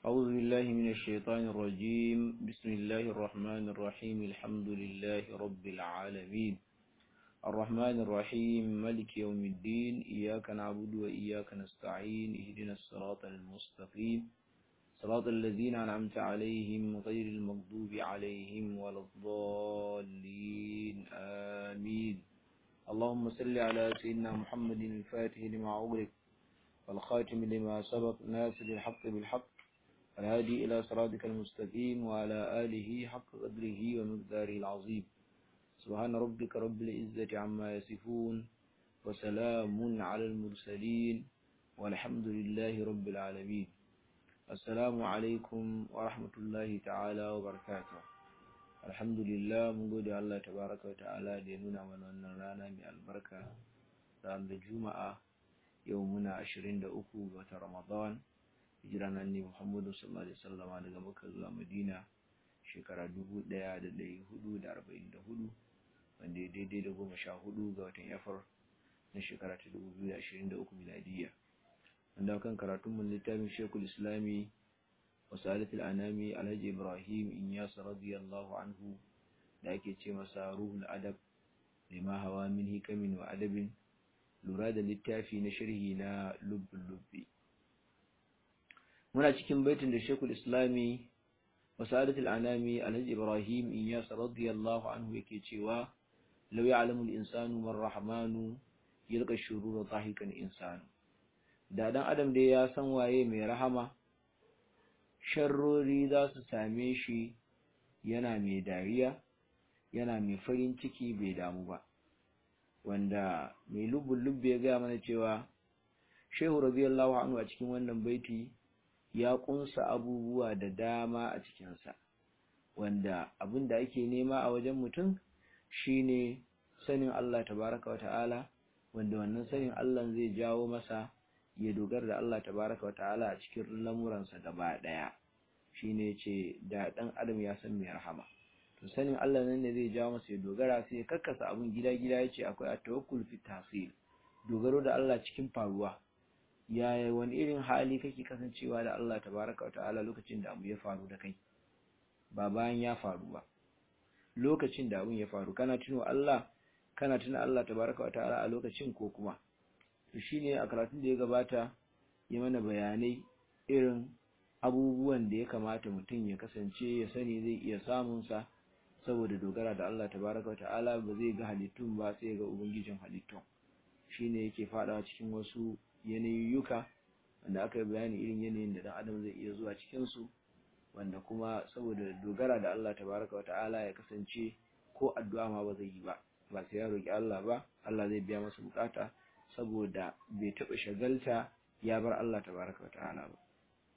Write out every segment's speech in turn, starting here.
أعوذ بالله من الشيطان الرجيم بسم الله الرحمن الرحيم الحمد لله رب العالمين الرحمن الرحيم ملك يوم الدين إياك نعبد وإياك نستعين اهدنا الصراط المستقيم صراط الذين أنعمت عليهم غير المغضوب عليهم ولا الضالين آمين اللهم صل على سيدنا محمد الفاتح لما أغلق والخاتم لما سبق ناصر الحق بالحق الهادي إلى صراطك المستقيم وعلى آله حق قدره ومقداره العظيم سبحان ربك رب العزة عما يصفون وسلام على المرسلين والحمد لله رب العالمين السلام عليكم ورحمة الله تعالى وبركاته الحمد لله mun gode Allah tabaraka wa ta'ala da ya nuna mana wannan rana mai albarka ranar juma'a yau muna 23 ga watan ramadan hijira nan ne muhammadu sallallahu alaihi wasallam daga makka zuwa madina shekara 1444 wanda ya daidai da goma sha hudu ga watan yafar na shekara ta 2023 miladiyya wanda kan karatunmu littafin shekul islami wasalatul anami alhaji ibrahim inyas radiyallahu anhu da ake ce masa ruhul adab lima hawa min hikamin wa adabin lura da littafi na sharhi na lubbin lubbi muna cikin baitin da shekul islami wasalatul anami alhaji ibrahim inyas radiyallahu anhu yake cewa law ya'lamu al-insanu man rahmanu yalqa shurura dhahikan insanu da dan adam dai ya san waye mai rahama sharrori za su same shi yana mai dariya yana mai farin ciki bai damu ba wanda mai lubbun lubbe ya gaya mana cewa shehu radiyallahu anhu a cikin wannan baiti ya kunsa abubuwa da dama a cikinsa wanda abin da ake nema a wajen mutum shine sanin Allah tabaraka wa ta'ala wanda wannan sanin Allah zai jawo masa ya dogara da Allah tabaraka wa ta'ala a cikin lamuransa gaba daya shine ce da dan adam ya san mai rahama to sanin Allah nan ne zai jawo masa ya dogara sai ya kakkasa abun gida-gida yace akwai at-tawakkul fi tahsil dogaro da Allah cikin faruwa yaya wani irin hali kake kasancewa da Allah tabaraka wa ta'ala lokacin da abu ya faru da kai ba bayan ya faru ba lokacin da abun ya faru kana tuno Allah kana tuna Allah tabaraka wa ta'ala a lokacin ko kuma to shine a karatun da ya gabata ya mana bayanai irin abubuwan da ya kamata mutum ya kasance ya sani zai iya samun sa saboda dogara da Allah tabaraka wa ta'ala ba zai ga halittun ba sai ga ubangijin halittun shine yake fadawa cikin wasu yanayiyyuka wanda aka yi bayani irin yanayin da dan adam zai iya zuwa cikin su wanda kuma saboda dogara da Allah tabaraka wata'ala ya kasance ko addu'a ma ba zai yi ba ba sai ya roki Allah ba Allah zai biya masa bukata saboda bai taɓa shagalta ya bar Allah tabaraka wata'ala ba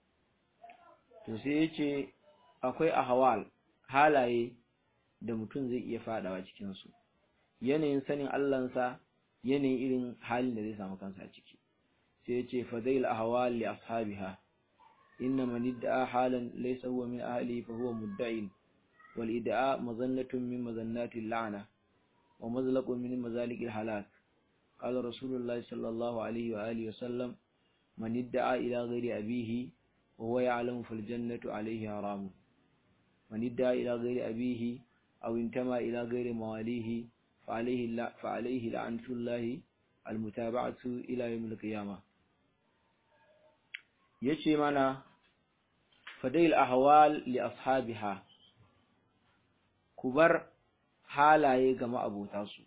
to sai yace akwai ahwal halaye da mutum zai iya fadawa cikin su yanayin sanin Allahnsa yanayin irin halin da zai samu kansa a ciki sai yace fadail ahwal li ashabiha إن من ادعى حالا ليس هو من أهله فهو مدعي والإدعاء مظنة من مظنات اللعنة ومزلق من مزالق الحلاك قال رسول الله صلى الله عليه وآله وسلم من ادعى إلى غير أبيه وهو يعلم فالجنة عليه حرام من ادعى إلى غير أبيه أو انتمى إلى غير مواليه فعليه, فعليه لعنة الله المتابعة إلى يوم القيامة yace mana fadail ahwal li ashabiha kubar halaye ga ma'abota su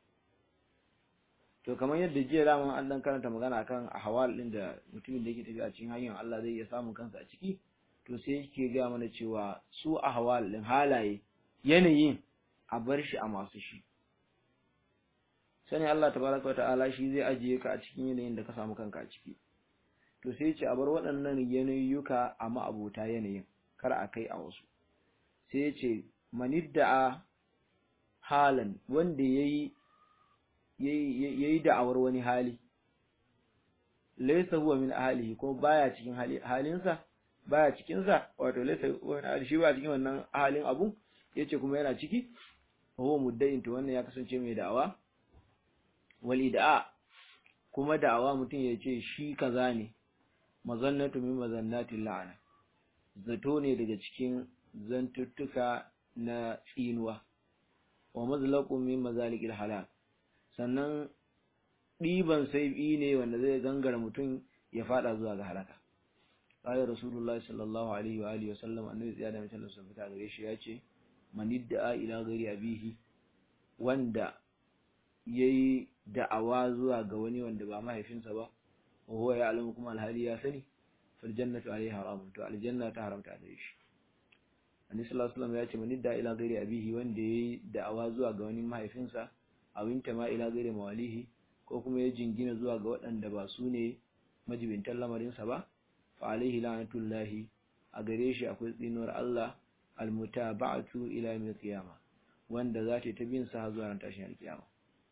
to kamar yadda jiya da an dan karanta magana akan ahwal din da mutumin da yake tafi a cikin hanyar Allah zai iya samun kansa a ciki to sai yake ga mana cewa su ahwal din halaye yanayin a bar shi a masu shi sani Allah tabaraka wa ta'ala shi zai ajiye ka a cikin yanayin da ka samu kanka a ciki to sai ce a bar waɗannan yanayyuka a ma'abota yanayin kar a kai a wasu sai ce manidda'a halan wanda yayi yayi da'awar wani hali laysa huwa min ahlihi ko baya cikin halinsa baya cikin sa wato laysa huwa min ahlihi shi ba cikin wannan halin abun yace kuma yana ciki huwa mudda'in to wannan ya kasance mai da'awa wal id'a kuma da'awa mutum ya ce shi kaza ne mazannatu min mazannatil la'ana zato ne daga cikin zantuttuka na tsinuwa wa mazlaqun min mazalikil halal sannan ɗiban saibi ne wanda zai gangara mutum ya fada zuwa ga halaka qala rasulullah sallallahu alaihi wa alihi wa sallam annabi tsaya da mutum sun fita gare shi yace man idda'a ila ghairi abihi wanda yayi da'awa zuwa ga wani wanda ba mahaifinsa ba wa huwa ya'lamu kuma alhali ya sani fal jannatu alayhi haramun to aljanna ta haramta gare shi annabi sallallahu alaihi wasallam ya ce man idda'a ila ghairi abihi wanda yayi da'awa zuwa ga wani mahaifinsa awinta ma ila ghairi mawalihi ko kuma ya jingina zuwa ga waɗanda ba su ne majibintan lamarinsa ba fa alaihi la'natullahi a gare shi akwai tsinuwar Allah almutaba'atu ila yawmil qiyama wanda za ta bin sa zuwa ran tashin alkiyama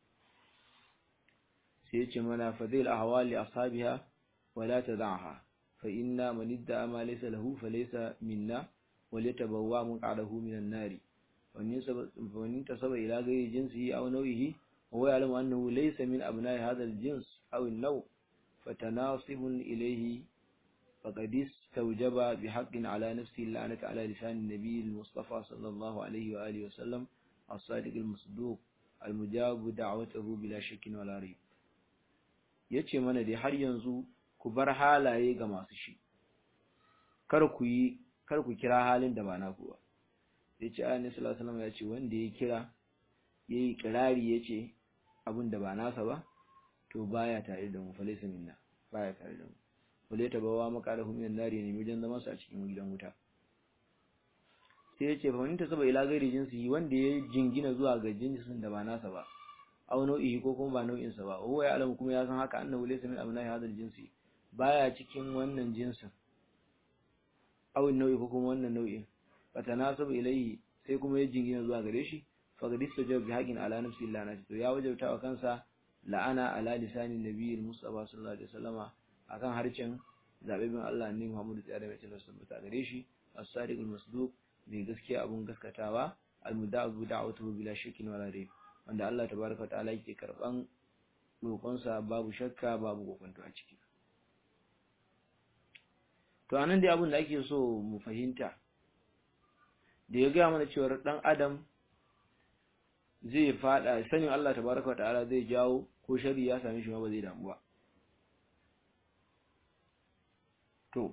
sai yace mana fadil ahwali ashabiha wala tad'aha fa inna man idda'a ma laysa lahu falaysa minna وليتبوأ مقعده من النار ومن انتسب إلى غير جنسه أو نوعه وهو يعلم أنه ليس من أبناء هذا الجنس أو النوع فتناصب إليه فقد استوجب بحق على نفسه اللعنة على لسان النبي المصطفى صلى الله عليه وآله وسلم الصادق المصدوق المجاب دعوته بلا شك ولا ريب yace mana dai har yanzu ku bar halaye ga masu shi kar ku yi kar ku kira halin da ba naku ba yace annabi sallallahu alaihi wasallam ya ce wanda ya kira yayi kirari yace abin da ba nasa ba to baya tare da mu falaysa minna baya tare da mu wale ta bawa maqalahu minan nari ne wajen zaman sa a cikin gidan wuta sai yace fa wanda saba ila gairi jinsi wanda ya jingina zuwa ga jinsin da ba nasa ba aw nau'i ko kuma ba nau'in sa ba huwa ya alamu kuma ya san haka annahu laysa min abna'i hadal jinsi baya cikin wannan jinsin aw nau'i ko kuma wannan nau'in fatanasabu ilayhi sai kuma ya jingina zuwa gare shi faqad istajaba bi haqqin ala nafsi illa nafsi to ya wajabta wa kansa la'ana ala lisani nabiyil mustafa sallallahu alaihi wasallama akan harcen zabibin Allah ne Muhammadu tsaya da mai cewa tabbata gare shi as-sadiqul masduq mai gaskiya abun gaskatawa al-muda'u da'watuhu bila shakkin wala rayb wanda Allah tabaraka wa ta'ala yake karban roƙonsa babu shakka babu kokonto a ciki to anan dai abin da ake so mu fahimta da ya gaya mana cewa dan adam zai fada sanin Allah tabaraka ta'ala zai jawo ko shari ya same shi ma ba zai damu ba to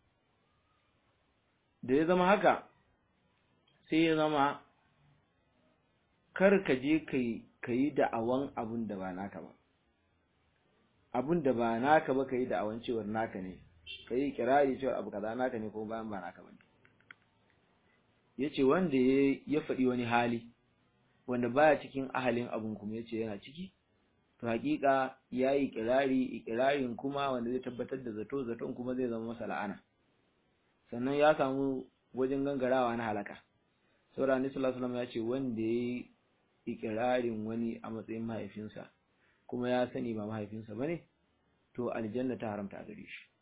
da ya zama haka sai ya zama kar ka je kai kai da'awan abun da ba naka ba abun da ba naka ba kai da'awan cewar naka ne ka yi kirari cewa abu kaza naka ne ko bayan ba naka bane yace wanda ya faɗi wani hali wanda baya cikin ahalin abun kuma yace yana ciki to hakika yayi kirari ikirarin kuma wanda zai tabbatar da zato zaton kuma zai zama masa la'ana sannan ya samu wajen gangarawa na halaka saboda annabi sallallahu alaihi wasallam ya ce wanda yayi ikirarin wani a matsayin mahaifinsa kuma ya sani ba mahaifinsa bane to aljanna ta haramta a gare shi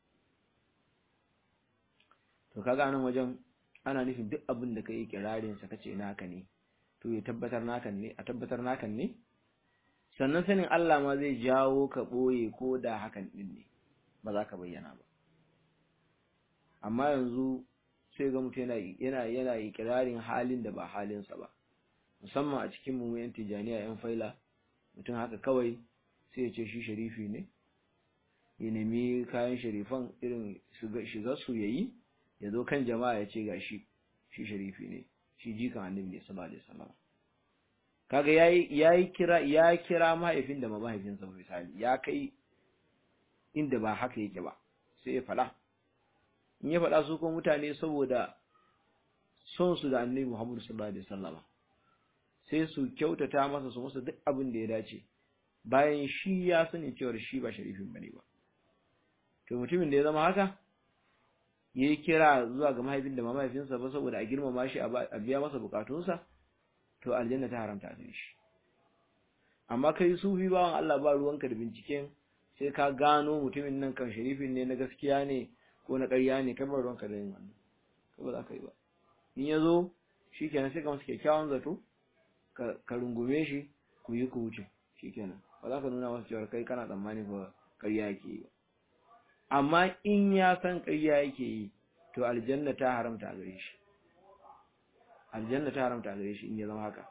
to kaga nan wajen ana nufin duk abin da kai kirarin sa kace naka ne to ya tabbatar nakan ne a tabbatar nakan ne sannan sanin Allah ma zai jawo ka boye ko da hakan din ne ba za ka bayyana ba amma yanzu sai ga mutum yana yana yana ikirarin halin da ba halinsa ba musamman a cikin mu yan tijaniya yan faila mutum haka kawai sai ya ce shi sharifi ne ya nemi kayan sharifan irin shiga su yayi ya zo kan jama'a ya ce ga shi shi sharifi ne shi jikan annabi ne sallallahu alaihi wasallam kaga yayi yayi kira ya kira mahaifin da mahaifinsa ba misali ya kai inda ba haka yake ba sai ya fada in ya fada su ko mutane saboda son su da annabi Muhammad sallallahu alaihi wasallam sai su kyautata masa su masa duk abin da ya dace bayan shi ya sani cewa shi ba sharifin bane ba to mutumin da ya zama haka ya yi kira zuwa ga mahaifin da mahaifinsa ba saboda a girmama shi a biya masa bukatunsa to aljanna ta haramta a shi amma kai sufi bawan Allah ba ruwanka da binciken sai ka gano mutumin nan kan sharifin ne na gaskiya ne ko na ƙarya ne kai ba ruwanka da yin wannan kai ba za ka yi ba in ya zo shi kenan sai ka masa kyakkyawan zato ka rungume shi ku yi ku wuce shi kenan ba za ka nuna masa cewa kai kana tsammani ba ƙarya yake yi ba amma in ya san ƙarya yake yi to aljanna ta haramta a gare shi aljanna ta haramta a gare shi in ya zama haka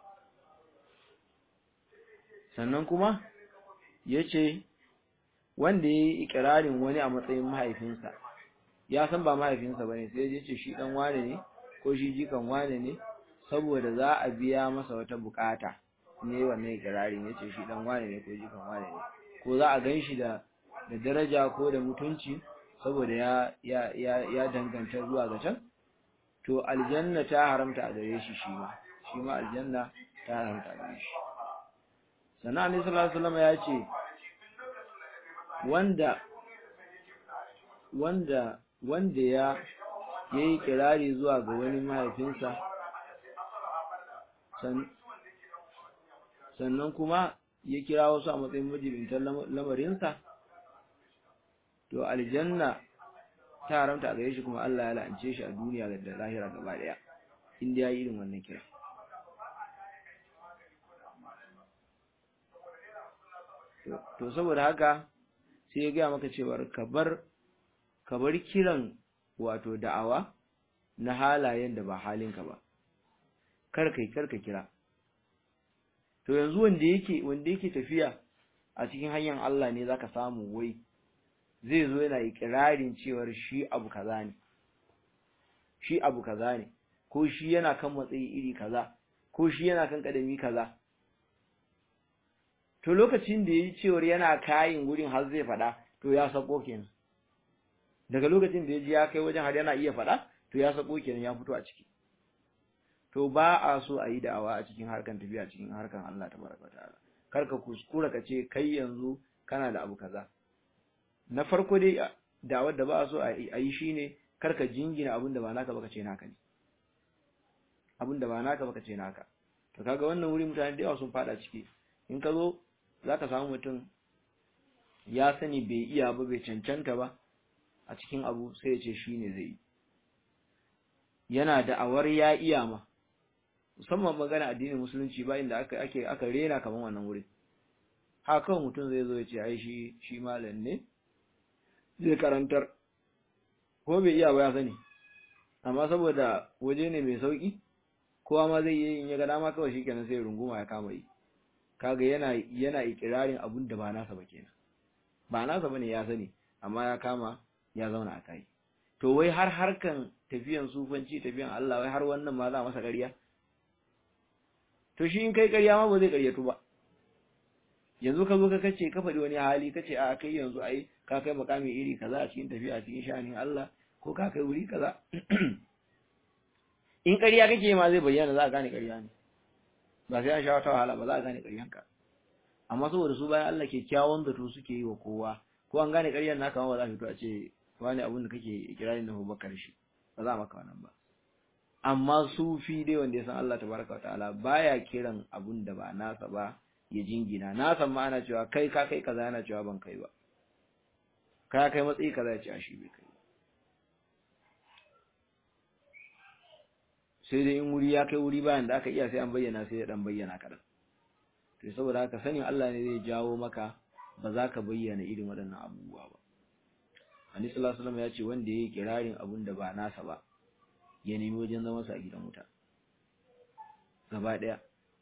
sannan kuma yace wanda yayi ikirarin wani a matsayin mahaifinsa ya san ba mahaifinsa bane sai ya ce shi dan wane ne ko shi jikan wane ne saboda za a biya masa wata bukata ne wannan ikirarin yace shi dan wane ne ko jikan wane ne ko za a ganshi da da daraja ko da mutunci saboda ya ya ya ya danganta zuwa ga can to aljanna ta haramta a gare shi shi ma shi ma aljanna ta haramta a gare shi sannan annabi sallallahu alaihi wasallam ya ce wanda wanda wanda ya yayi kirari zuwa ga wani mahaifinsa sannan kuma ya kira wasu a matsayin majibintan lamarinsa to aljanna ta haramta a gare shi kuma Allah ya la'ance shi a duniya da lahira gaba daya inda yayi irin wannan kira to saboda haka sai ya gaya maka cewar ka bar ka bar kiran wato da'awa na halayen da ba halinka ba kar kai kar ka kira to yanzu wanda yake wanda yake tafiya a cikin hanyar Allah ne zaka samu wai zai zo yana ikirarin cewar shi abu kaza ne shi abu kaza ne ko shi yana kan matsayi iri kaza ko shi yana kan kadami kaza to lokacin da yayi cewar yana kayin gurin har zai fada to ya sako kenan daga lokacin da yaji ya kai wajen har yana iya fada to ya sako kenan ya fito a ciki to ba a so a yi da'awa a cikin harkan tafiya cikin harkan Allah tabaraka ta'ala kar ka kuskura ka ce kai yanzu kana da abu kaza na farko dai da'awar da ba a so a yi shine kar ka jingina abin da ba naka baka ce naka ne abin da ba naka baka ce naka to kaga wannan wuri mutane da yawa sun fada ciki in ka zo zaka samu mutum ya sani bai iya ba bai cancanta ba a cikin abu sai ya ce shine zai yi yana da'awar ya iya ma musamman magana addinin musulunci ba inda aka ake aka rena kaman wannan wuri haka kawai mutum zai zo ya ce ai shi shi malam ne zai karantar ko bai iya ba ya sani amma saboda waje ne mai sauki kowa ma zai yi in ya ga dama kawai shikenan sai runguma ya kama yi kaga yana yana ikirarin abun da ba nasa ba kenan ba nasa bane ya sani amma ya kama ya zauna a kai to wai har harkan tafiyan sufanci tafiyan Allah wai har wannan ma za masa ƙarya to shi in kai ƙarya ma ba zai ƙaryatu ba yanzu ka zo ka kace ka faɗi wani hali kace a kai yanzu ai ka kai makami iri kaza a cikin tafiya cikin shanin Allah ko ka kai wuri kaza in ƙarya kake ma zai bayyana za a gane ƙarya ne ba sai an sha wata wahala ba za a gane ƙaryanka amma saboda su bayan Allah kyakkyawan zato suke yi wa kowa ko an gane ƙaryan naka ma ba za a fito a ce wani abun da kake ikirarin da Abubakar shi ba za a maka wannan ba amma sufi dai wanda ya san Allah tabaraka wataala baya kiran abun da ba nasa ba ya jingina na san ma ana cewa kai ka kai kaza yana cewa ban kai ba ka kai matsayi kaza ya ce a shi bai kai sai dai in wuri ya kai wuri bayan da aka iya sai an bayyana sai ya dan bayyana kadan to saboda haka sanin Allah ne zai jawo maka ba za ka bayyana irin waɗannan abubuwa ba Annabi sallallahu alaihi wasallam ya ce wanda yayi kirarin abun da ba nasa ba ya nemi wajen zama sa a gidan wuta gaba daya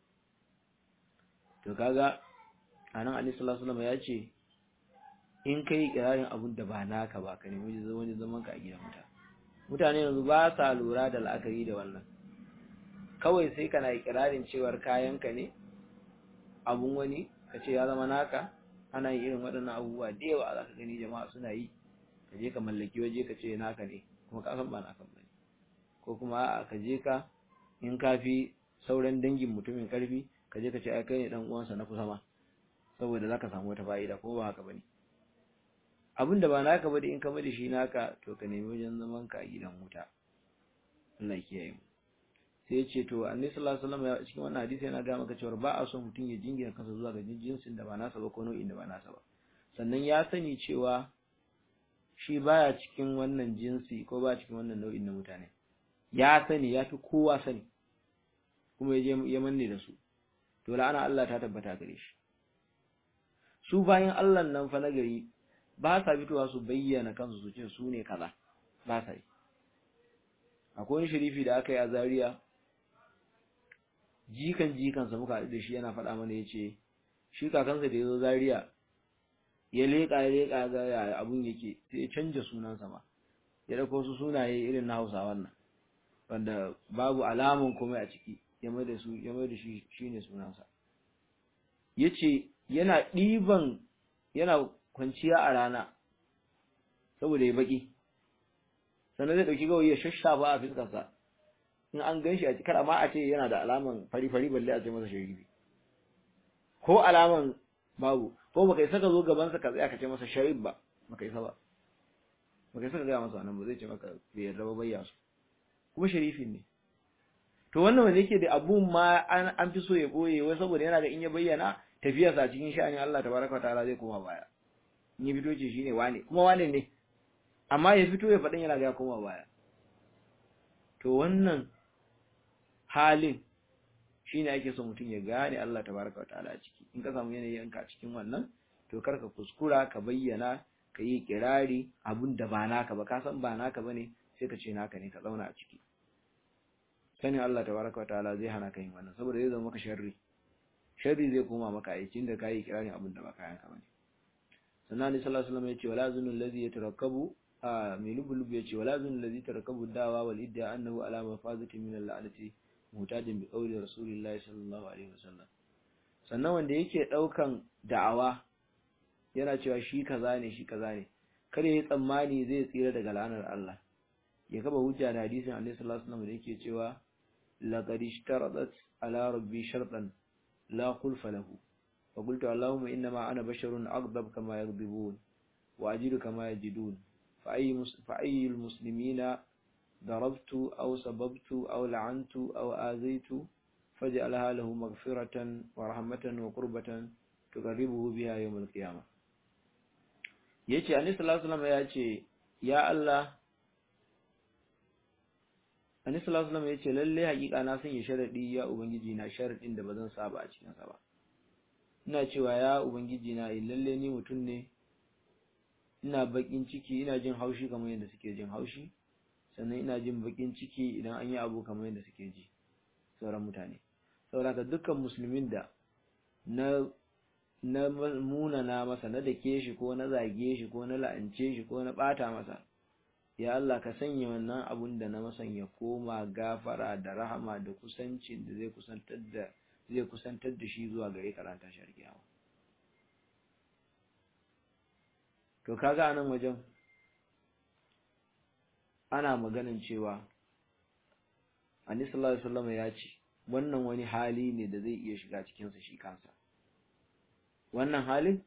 to kaga anan Annabi sallallahu alaihi wasallam ya ce in kai kirarin abun da ba naka ba ka nemi wajen zaman ka a gidan wuta mutane yanzu ba sa lura da la'akari da wannan kawai sai kana ikirarin cewar kayanka ne abun wani ka ce ya zama naka ana yin irin waɗannan abubuwa da yawa za ka gani jama'a suna yi ka je ka mallaki waje ka ce naka ne kuma ka san ba naka ba ko kuma a ka je ka in ka fi sauran dangin mutumin karfi ka je ka ce ai kai ne dan uwansa na kusa ma saboda zaka samu wata fa'ida ko ba haka bane abinda ba naka ba da in ka bada shi naka to ka nemi wajen zaman ka a gidan wuta Allah ya kiyaye mu sai ya ce to annabi sallallahu alaihi wasallam ya cikin wannan hadisi yana ga maka cewa ba a son mutum ya jingina kansa zuwa ga jinsin da ba nasa ba ko nau'in da ba nasa ba sannan ya sani cewa shi baya cikin wannan jinsi ko ba cikin wannan nau'in na mutane ya sani ya fi kowa sani kuma ya je ya manne da su to la'ana Allah ta tabbata gare shi su bayan Allah nan fa na gari ba sa fitowa su bayyana kansu su ce su ne kaza ba sa yi akwai wani sharifi da aka yi a Zaria jikan jikansa muka haɗu da shi yana faɗa mana ya ce shi kakansa da ya zo Zaria ya leƙa ya leƙa ga ya abun yake sai ya canja sunansa ma ya ɗauko su sunaye irin na Hausa wannan wanda babu alamun komai a ciki ya mai da su ya mai da shi shine sunansa yace yana ɗiban yana kwanciya a rana saboda ya baki sannan zai ɗauki gawayi ya shashafa a fiskarsa in an gan shi a cikar amma a ce yana da alaman fari-fari balle a ce masa sharifi ko alaman babu ko baka isa ka zo gabansa ka tsaya ka ce masa sharif ba baka isa ba baka isa ka gaya masa wannan ba zai ce maka bai yarda ba bayya su kuma sharifin ne to wannan wanda yake da abun ma an an fi so ya boye wai saboda yana da in ya bayyana tafiyarsa a cikin sha'anin Allah tabaraka wa ta'ala zai koma baya in ya fito ce shine wane kuma wane ne amma ya fito ya faɗin yana ga koma baya to wannan halin shine ake so mutum ya gane Allah tabaraka wataala a ciki in ka samu yanayin ka cikin wannan to kar ka kuskura ka bayyana ka yi kirari abun da ba naka ba ka san ba naka bane sai ka ce naka ne ka zauna a ciki sanin Allah tabaraka wataala zai hana ka yin wannan saboda zai zama maka sharri sharri zai koma maka aikin da kai kirarin abun da ba kayan ka bane sannan Annabi sallallahu alaihi wasallam ya ce wala zunul ladhi yatarakkabu a mai lubulubu ya ce wala zunul ladhi tarakkabu dawa wal idda annahu ala mafazati min al-la'nati mutajin bi qawli rasulillahi sallallahu alaihi wasallam sannan wanda yake daukan da'awa yana cewa shi kaza ne shi kaza ne kar ya yi tsammani zai tsira daga la'anar Allah ya kaba hujja da hadisin Annabi sallallahu alaihi wasallam da yake cewa laqad ishtaradat ala rabbi shartan la khulfa lahu fa qultu allahumma inma ana basharun aghdab kama yaghdibun wa ajidu kama yajidun fa ayyu fa ayyu muslimina ضربت أو سببت أو لعنت أو آذيت فاجعلها له مغفرة ورحمة وقربة تقربه بها يوم القيامة yace annabi sallallahu alaihi wasallam yace ya Allah annabi sallallahu alaihi wasallam yace lalle hakika na sanya sharadi ya ubangiji na sharadin da bazan saba a cikin sa ba ina cewa ya ubangiji na lalle ni mutum ne ina bakin ciki ina jin haushi kamar yadda suke jin haushi sannan ina jin bakin ciki idan an yi abu kamar yadda suke ji sauran mutane saboda dukkan musulmin da na na munana masa na dake shi ko na zage shi ko na la'ance shi ko na bata masa ya Allah ka sanya wannan abun da na masan ya koma gafara da rahama da kusancin da zai kusantar da zai kusantar da shi zuwa gare ka ran tashar kiyama to kaga anan wajen ana maganin cewa Annabi sallallahu alaihi wasallam ya ce wannan wani hali ne da zai iya shiga cikin sa shi kansa wannan halin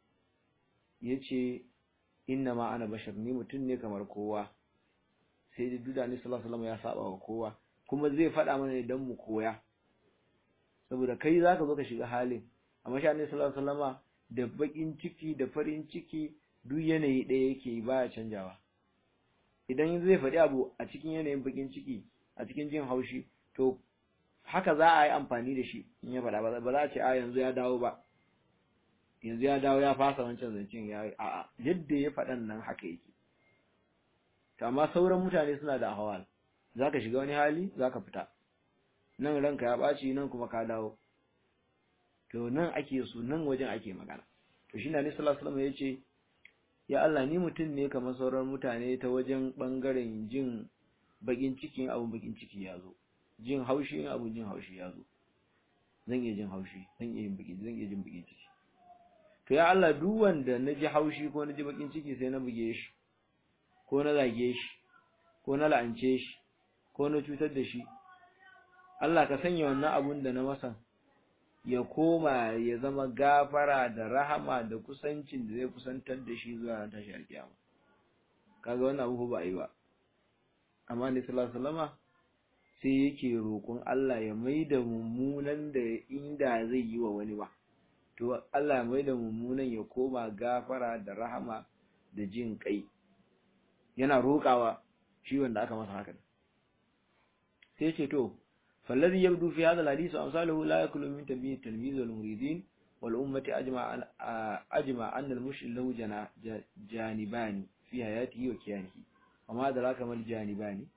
yace inna ma ana bashar ni mutum ne kamar kowa sai da duda Annabi sallallahu alaihi wasallam ya saba wa kowa kuma zai faɗa mana idan mu koya saboda kai zaka zo ka shiga halin amma shi Annabi sallallahu alaihi wasallama da bakin ciki da farin ciki duk yanayi ɗaya yake baya canjawa idan zai faɗi abu a cikin yanayin bakin ciki a cikin jin haushi to haka za a yi amfani da shi in ya faɗa ba za a ce a yanzu ya dawo ba yanzu ya dawo ya fasa wancan zancen ya yi a'a yadda ya faɗan nan haka yake to amma sauran mutane suna da ahwal za ka shiga wani hali za ka fita nan ranka ya ɓaci nan kuma ka dawo to nan ake so nan wajen ake magana to shi na sallallahu alaihi wasallam ya ce ya Allah ni mutum ne kamar sauran mutane ta wajen bangaren jin bakin cikin abun bakin ciki ya zo jin haushi abun jin haushi ya zo zan iya jin haushi zan iya yin bakin zan iya jin bakin ciki to ya Allah duk wanda na ji haushi ko na ji bakin ciki sai na buge shi ko na zage shi ko na la'ance shi ko na cutar da shi Allah ka sanya wannan abun da na masa ya koma ya zama gafara da rahama da kusancin da zai kusantar da shi zuwa ran tashi alkiyama kaga wannan abu ba yi ba amma ne sallallahu alaihi wasallama sai yake roƙon Allah ya maida mummunan da inda zai yi wa wani ba to Allah ya maida mummunan ya koma gafara da rahama da jin kai yana roƙawa shi wanda aka masa haka sai ce to فالذي يبدو في هذا الحديث أمثاله لا يكل من تنبيه التلميذ والمريدين والأمة أجمع أن أجمع أن المشرك له جانبان في حياته وكيانه وما أدراك ما الجانبان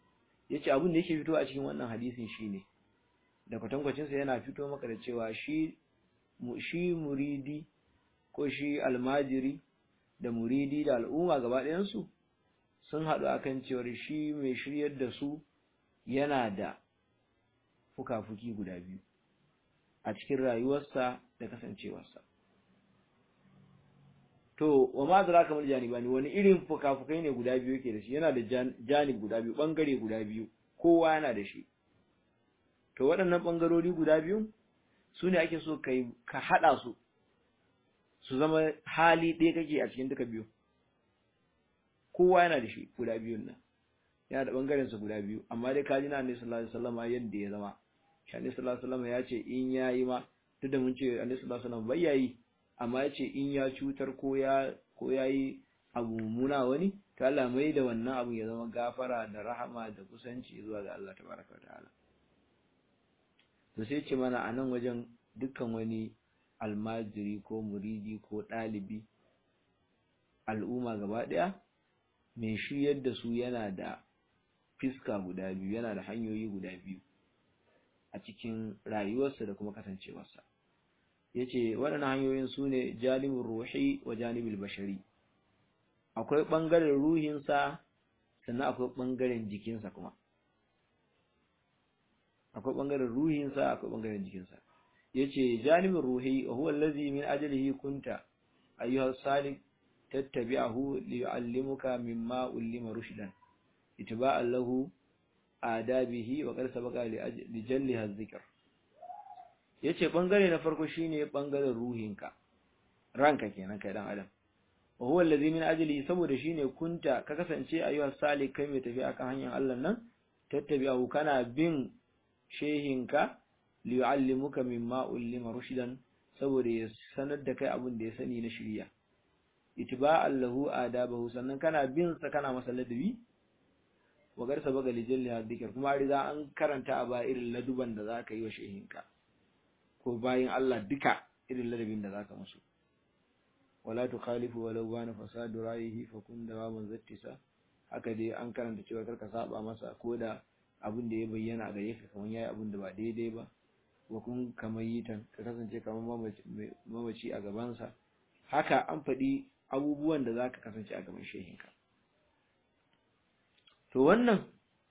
yace abin da yake fito a cikin wannan hadisin shine da kwatankwacin sa yana fito maka da cewa shi shi muridi ko shi almajiri da muridi da al'umma gaba ɗayan su sun haɗu akan cewar shi mai shiryar da su yana da fuka-fuki guda biyu a cikin rayuwarsa da kasancewarsa to wa ma zara kamar janibani wani irin fuka-fukai ne guda biyu yake da shi yana da janib guda biyu bangare guda biyu kowa yana da shi to waɗannan bangarori guda biyu su ne ake so kai ka haɗa su su zama hali ɗaya kake a cikin duka biyu kowa yana da shi guda biyun nan yana da bangaren sa guda biyu amma dai kaji na annabi sallallahu alaihi wasallam yadda ya zama shi annabi sallallahu alaihi wasallam ya ce in yayi ma duk da mun ce annabi sallallahu alaihi wasallam bai yayi amma ya ce in ya cutar ko ya ko yayi abu muna wani to Allah mai da wannan abu ya zama gafara da rahama da kusanci zuwa ga Allah tabaraka ta'ala to sai ce mana a nan wajen dukkan wani almajiri ko muridi ko ɗalibi al'umma gaba ɗaya mai shiryar da su yana da fiska guda biyu yana da hanyoyi guda biyu a cikin rayuwarsa da kuma kasancewarsa ya ce waɗannan hanyoyin su ne janibin ruhi wa janibin bashari akwai ɓangaren ruhinsa sannan akwai ɓangaren jikinsa kuma akwai ɓangaren ruhinsa akwai ɓangaren jikinsa ya ce janibin ruhi wa huwa allazi min ajalihi kunta ayyuhar salik tattabi'ahu liyu'allimuka mimma ullima rushdan itiba'an lahu adabihi wa qad sabaqa li jalliha dhikr yace bangare na farko shine bangaren ruhinka ranka kenan kai dan adam wa huwa allazi min ajli saboda shine kunta ka kasance ayyuha salik kai mai tafi akan hanyar Allah nan tattabi'ahu kana bin shehinka li yu'allimuka mimma ullima rushdan saboda ya sanar da kai abin da ya sani na shari'a itiba'an lahu adabahu sannan kana bin sa kana masa ladabi wa garsa baga lijalli hadikar kuma riga an karanta a ba irin laduban da zaka yi wa shehinka ko bayin Allah duka irin ladabin da zaka musu wala tukhalifu walau bana fasadu rayihi fa kun dawaman zattisa haka dai an karanta cewa karka saba masa ko da abin da ya bayyana a gare ka kamar yayi abin da ba daidai ba wa kun kamar yitan ka kasance kamar mamaci a gabansa haka an faɗi abubuwan da zaka kasance a gaban shehinka to wannan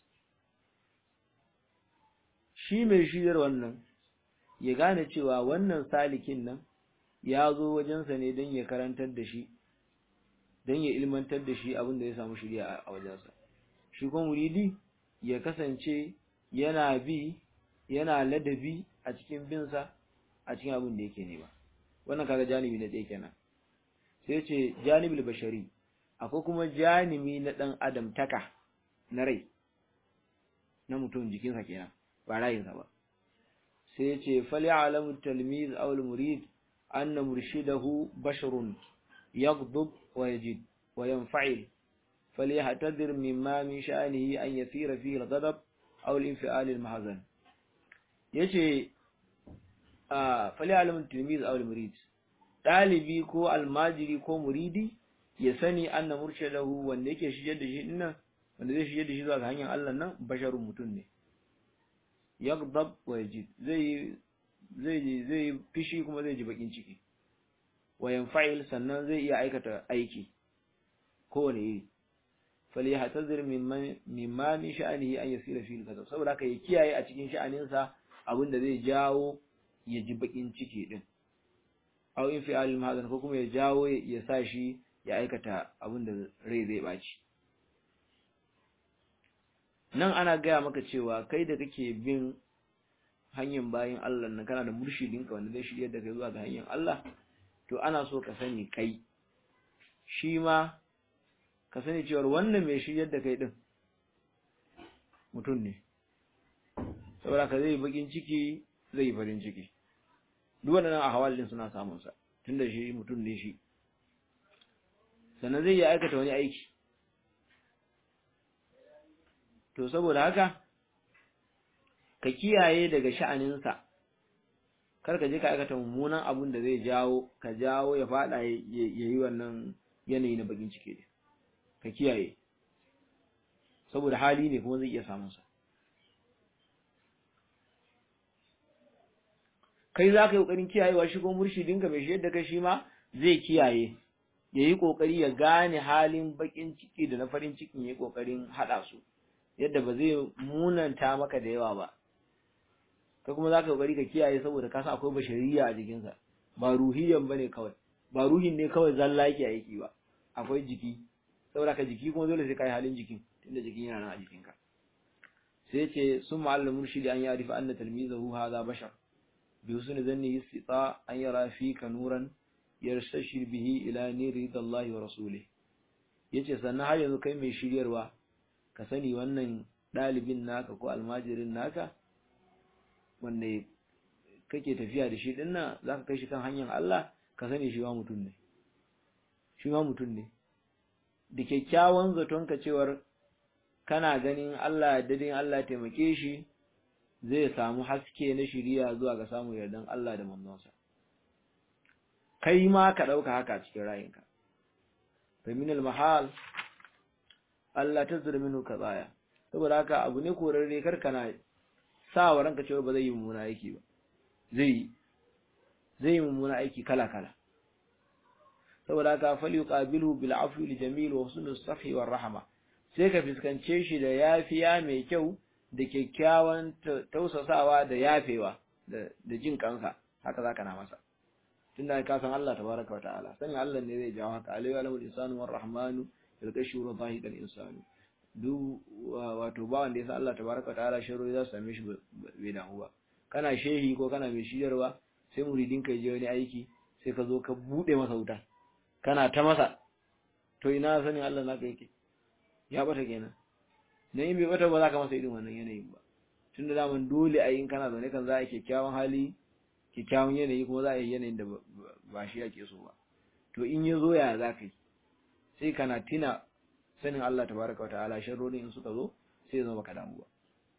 shi mai shidar wannan ya gane cewa wannan salikin nan ya zo wajensa ne don ya karantar da shi don ya ilmantar da shi abin da ya samu shirya a wajensa shi kuma muridi ya kasance yana bi yana ladabi a cikin binsa a cikin abin da yake nema wannan kaga janibi na ɗaya kenan sai ce janibul bashari akwai kuma janibi na ɗan adam taka na rai na mutum jikinsa kenan ba rayinsa ba sai ya ce fali alamu talmiz aw murid anna murshidahu basharun yaghdab wa yajid wa yanfa'il فليحتذر مما من شأنه أن يثير فيه الغضب أو الانفعال المحزن yace a fali'alamin tilmiz aw murid dalibi ko almajiri ko muridi ya sani anna murshadahu wanda yake shigar da shi dinnan wanda zai shigar da shi zuwa ga hanyar Allah nan basharun mutum ne yaghdab wa yajid zai zai zai fishi kuma zai ji bakin ciki wa yanfa'il sannan zai iya aikata aiki kowane iri falyahtazir mimman mimma min sha'anihi an yasira fi al saboda haka ya kiyaye a cikin sha'aninsa abinda zai jawo ya ji bakin ciki din aw in fi al mahzan ko kuma ya jawo ya sa shi ya aikata abinda rai zai baci nan ana gaya maka cewa kai da kake bin hanyar bayin Allah nan kana da murshidinka wanda zai shirya da kai zuwa ga hanyar Allah to ana so ka sani kai shi ma ka sani cewar wannan mai shiryar da kai din mutum ne saboda ka zai bakin ciki zai yi farin ciki duk waɗannan ahwal din suna samun sa tunda shi mutum ne shi sannan zai yi aikata wani aiki to saboda haka ka kiyaye daga sha'aninsa kar ka je ka aikata mummunan abun da zai jawo ka jawo ya fada ya yi wannan yanayi na bakin ciki ka kiyaye saboda hali ne kuma zai iya samun sa kai za ka yi ƙoƙarin kiyayewa shi ko murshidinka mai shi yadda kai shi ma zai kiyaye ya yi ƙoƙari ya gane halin baƙin ciki da na farin cikin ya yi ƙoƙarin haɗa su yadda ba zai munanta maka da yawa ba ka kuma za ka ƙoƙari ka kiyaye saboda ka san akwai bashariya a jikinsa ba ruhiyan ba ne kawai ba ruhin ne kawai zalla yake aiki ba akwai jiki saboda ka jiki kuma dole sai ka yi halin jikin tunda jikin yana nan a jikinka sai ce sun ma'allar murshidi an ya rufe anna talmizahu hadha bashar bi husni zanni istita an yara fika nuran yarstashir bihi ila niri dallahi wa rasulih yace sannan har yanzu kai mai shiryarwa ka sani wannan dalibin naka ko almajirin naka wanda kake tafiya da shi dinnan zaka kai shi kan hanyar Allah ka sani shi ma mutum ne shi ma mutum ne da kyakkyawan zaton ka cewar kana ganin Allah dadin Allah taimake shi zai samu haske na shiriya zuwa ga samun yardan Allah da manzonsa kai ma ka ɗauka haka cikin rayinka fa min al-mahal Allah tazra minhu ka tsaya saboda haka abu ne korarre kar kana sa wa ranka cewa ba zai yi mummuna aiki ba zai zai yi mummuna aiki kala kala saboda haka fal yuqabilu bil afwi li jamil wa husnul safi war rahma sai ka fiskance shi da yafiya mai kyau da kyakkyawan tausasawa da yafewa da jin kansa haka zaka na masa tunda ka san Allah tabaraka wataala sanin Allah ne zai jawo haka alayhi wa insanu war rahmanu yalqashu wa dhahidal insanu duk wato ba wanda ya san Allah tabaraka wataala sharo za su same shi bai damu ba kana shehi ko kana mai shiyarwa sai muridin ka je wani aiki sai ka zo ka bude masa wuta kana ta masa to ina sanin Allah naka yake ya bata kenan dan in bai bata ba za ka masa irin wannan yanayin ba tunda daman dole a yin kana zaune kan za a kyakkyawan hali kyakkyawan yanayi kuma za a yi yanayin da ba shi ake so ba to in ya zo ya za ka yi sai kana tina sanin Allah tabaraka wata'ala sharrorin in suka zo sai ya zama baka damu ba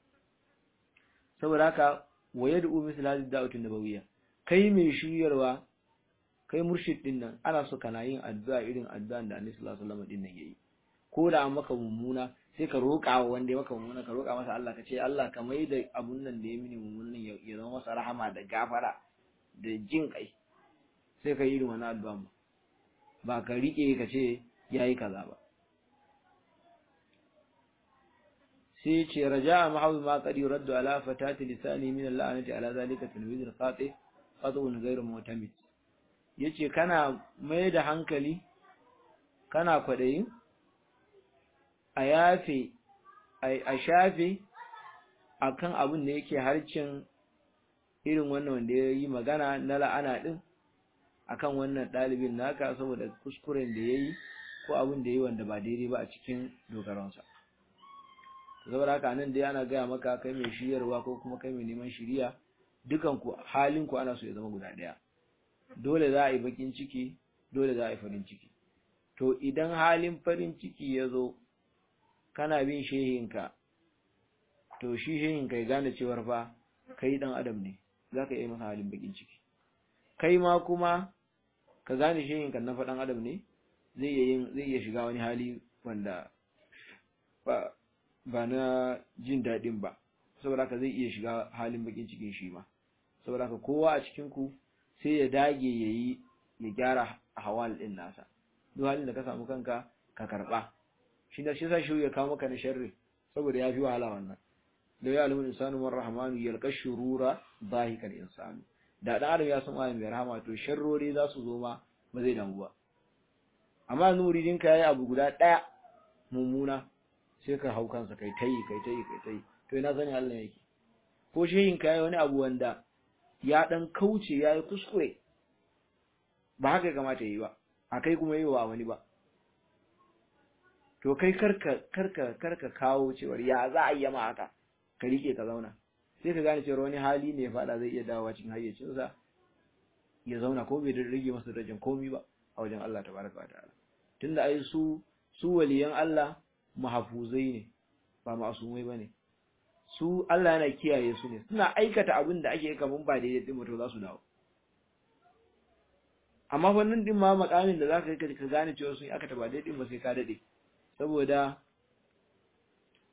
saboda haka wa yad'u misl hadhihi da'wati nabawiyya kai mai shiryarwa kai murshid din nan ana so kana yin addu'a irin addu'an da Annabi sallallahu alaihi wasallam din nan yayi ko da an maka mummuna sai ka roƙa wa wanda ya maka mummuna ka roƙa masa Allah ka ce Allah ka mai da abun nan da ya mini mummunan ya zama masa rahama da gafara da jin kai sai ka yi irin wani addu'a ba ba ka riƙe ka ce yayi kaza ba sai ce raja'a mahawi ma qad yuraddu ala fatati lisani min al-la'nati ala zalika tilmiz al-qati qadun ghayr mu'tamid yace kana mai da hankali kana kwadayin a yafe a shafe akan abin da yake harcin irin wannan wanda ya yi magana na la'ana din akan wannan ɗalibin naka saboda kuskuren da ya yi ko abin da ya yi wanda ba daidai ba a cikin dogaransa saboda haka nan dai ana gaya maka kai mai shiryarwa ko kuma kai mai neman shiriya dukan ku halin ku ana so ya zama guda ɗaya dole za a yi bakin ciki dole za a yi farin ciki to idan halin farin ciki ya zo kana bin shehinka to shi shehinka ya gane cewar fa kai dan adam ne za ka iya masa halin bakin ciki kai ma kuma ka gane shehinka na fa dan adam ne zai iya zai iya shiga wani hali wanda ba ba na jin daɗin ba saboda haka zai iya shiga halin bakin cikin shi ma saboda haka kowa a cikin ku sai ya dage yayi ya gyara hawal din nasa duk halin da ka samu kanka ka karba shi da shi sa shi ya kawo maka na sharri saboda ya fi wahala wannan da ya alimin insanu war rahmanu yalqa shurura zahikan insanu da dan adam ya san ayin mai rahama to sharrori za su zo ma ba zai damu ba amma nuridin ka yayi abu guda daya mummuna sai ka hau kansa kai tayi kai tayi kai tayi to ina sani Allah yake ko shehin ka yayi wani abu wanda ya dan kauce yayi kuskure ba haka ya kamata yi ba akai kuma yi wa wani ba to kai karka karka karka kawo cewar ya za a yi ma haka ka rike ka zauna sai ka gane cewar wani hali ne ya fada zai iya dawowa cikin hayyacinsa ya zauna ko bai rage masa darajar komi ba a wajen Allah tabaraka wa ta'ala tunda ai su su waliyan Allah mahafuzai ne ba masumai bane su Allah yana kiyaye su ne suna aikata abin da ake kaman ba daidai din mutum za su dawo amma wannan din ma makamin da zaka kai ka gane cewa sun aka ba daidai ba sai ka dade saboda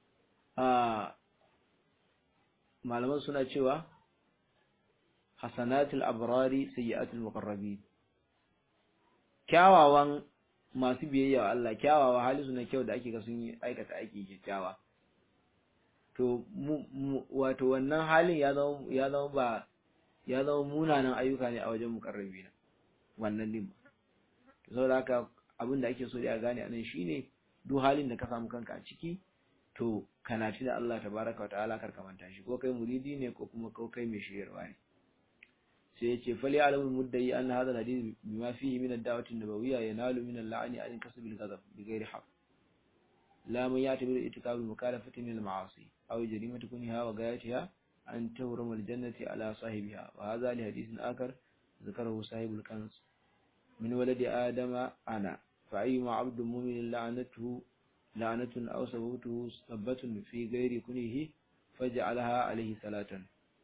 a malaman suna cewa hasanatul abrari sayyi'atul muqarrabin kyawawan masu biyayya wa Allah kyawawa hali su na kyau da ake ga sun yi aikata aiki kyakkyawa to wato wannan halin ya zama ya zama ba ya zama munanan ayyuka ne a wajen mukarrabi na wannan din to saboda haka abin da ake so da gane anan shine duk halin da ka samu kanka a ciki to kana da Allah tabaraka wa ta'ala kar ka manta shi ko kai muridi ne ko kuma ko kai mai shiryarwa ne sai yace fali alamul muddai anna hadha alhadith bima fihi min ad-da'wati an-nabawiyya yanalu min al-la'ni an kasb al-ghadab bighairi haqq la man ya'tabiru itikab al-mukalafati min al-ma'asi aw jarimati kunha wa gayatiha an tawrama al-jannati ala sahibiha wa hadha li hadithin akar ذكره صاحب الكنز من ولد آدم أنا فأيما عبد مؤمن لعنته لعنة أو سببته سبة في غير كنه فجعلها عليه صلاة